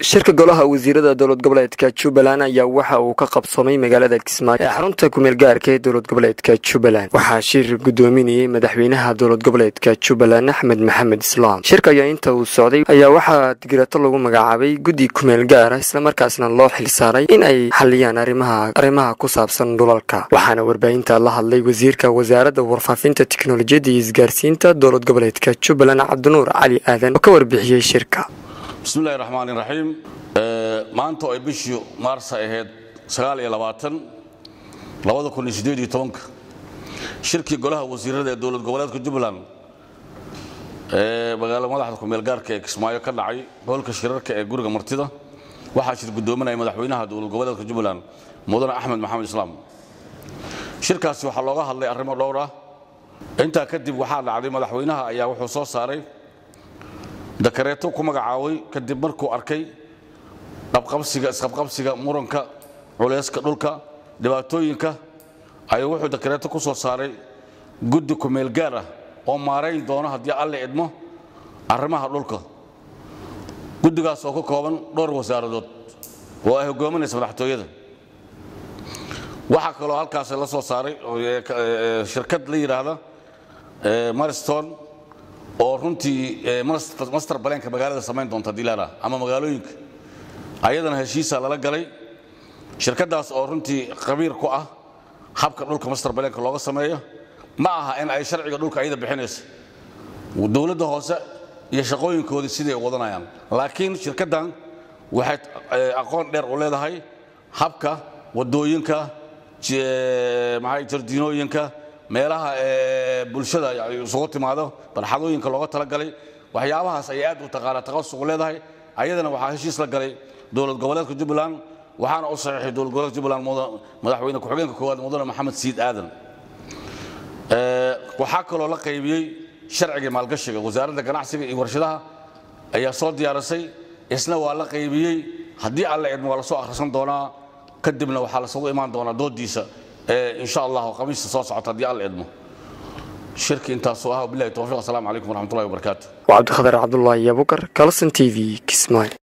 shirka golaha wasiirada dowlad goboleedka jubbaland ayaa waxa uu ka qabsoomay magaalada kismaayo ee xarunta kumeel gaarka ee dowlad goboleedka jubbaland waxaa shir gudoominayay madaxweynaha dowlad goboleedka jubbaland axmed maxamed islaam shirka ayaa inta uu socday ayaa waxaa digirato lagu magacaabay guddi kumeel gaara islamarkaasna loo xilsaaray in ay xaliyaan arrimaha ku saabsan dhulalka waxaana warbaahinta la hadlay wasiirka wasaaradda warfaafinta tiknolojiyadda iyo isgaarsiinta dowlad goboleedka jubbaland cabdinuur cali aadan oo ka warbixiyey shirka bismillahi raxmaani raxiim maanta oo ay bishii maarsa ahayd shirkii golaha wasiirada ee dowlad goboleedka jubbaland ee magaala madaxda kumeel gaarka ee kismaayo ka dhacay hoolka shirarka ee guriga martida waxaa shir gudoominaya madaxweynaha dowlad goboleedka jubbaland mudane axmed maxamed islaam shirkaasi waxaa looga hadlay arrimo dhowr ah intaa kadib waxaa dhacday madaxweynaha ayaa wuxuu soo saaray dakareeto ku magacaabay kadib markuu arkay qabqabsiga isqabqabsiga muranka culeyska dhulka dhibaatooyinka ayuu wuxuu dakareeto ku soo saaray guddi kumeel gaar ah oo maarayn doono haddii alle idmo arrimaha dhulka guddigaas oo ka kooban dhowr wasaaradood oo ay hogaaminaysa madaxtooyada waxaa kaloo halkaas la soo saaray shirkad la yidhaahda mariston oo runtii master baleenka magaalada samayn doonta dilaara ama magaalooyinka ayadana heshiisa lala galay shirkadaas oo runtii qabiir ku ah habka dhulka master baleenka looga sameeyo ma aha in ay sharciga dhulka ayada bixinayso dowladda hoose iyo shaqooyinkoodii siday wadanayaan laakiin shirkaddan waxay aqoon dheer u leedahay habka wadooyinka maxay jardiinooyinka meelaha bulshada isugu timaado barxadooyinka looga talagalay waxyaabahaas ayay aad u taqaana taqasuq leedahay ayadana waxaa heshiis la galay dowlad goboleedka jubbaland waxaana u saxiixay dowlad goboleedka jubbaland madaxweyne ku-xigeenka koowaad mudane maxamed siid aadan waxaa kaloo la qaybiyey sharciga maalgashiga wasaaradda ganacsiga iyo warshadaha ayaa soo diyaarisay isna waa la qaybiyey haddii alle idmo waa la soo akhrisan doonaa kadibna waxaa lasagu imaan doonaa doodiisa insha allah khamiista soo socota haddii alla idmo shirki intaasuu ah bilahi towfiiq asalaamu calaykum waraxmatullahi wabarakaatu waa cabdikhadar cabdulaahi abukar kalson t v kismaayo